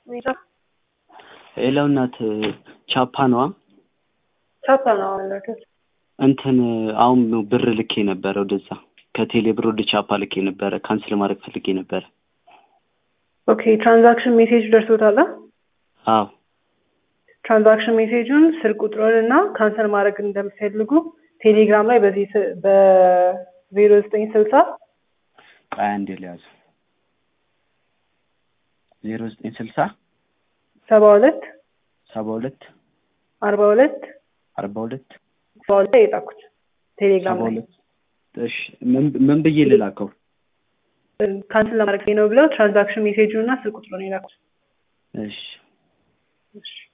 ሌላው እናት ቻፓ ነዋ ቻፓ ነው አመለከት እንትን አሁን ብር ልኬ ነበረ ወደዛ ከቴሌ ብር ወደ ቻፓ ልኬ ነበረ ካንስል ማድረግ ፈልጌ ነበረ ኦኬ ትራንዛክሽን ሜሴጅ ደርሶታል አዎ ትራንዛክሽን ሜሴጁን ስልክ ቁጥሩን እና ካንሰል ማድረግ እንደምትፈልጉ ቴሌግራም ላይ በዚህ በዜሮ ዘጠኝ ስልሳ ቆይ አንዴ ልያዙ ዜሮ ዘጠኝ ስልሳ ሰባ ሁለት ሰባ ሁለት አርባ ሁለት አርባ ሁለት ሰባ ሁለት የላኩት ቴሌግራም ሰባ ላይ ሁለት እሺ ምን ምን ብዬ ልላከው ካንስል ለማድረግ ነው ብለው ትራንዛክሽን ሜሴጁን እና ስልክ ቁጥሩን የላኩት እሺ እሺ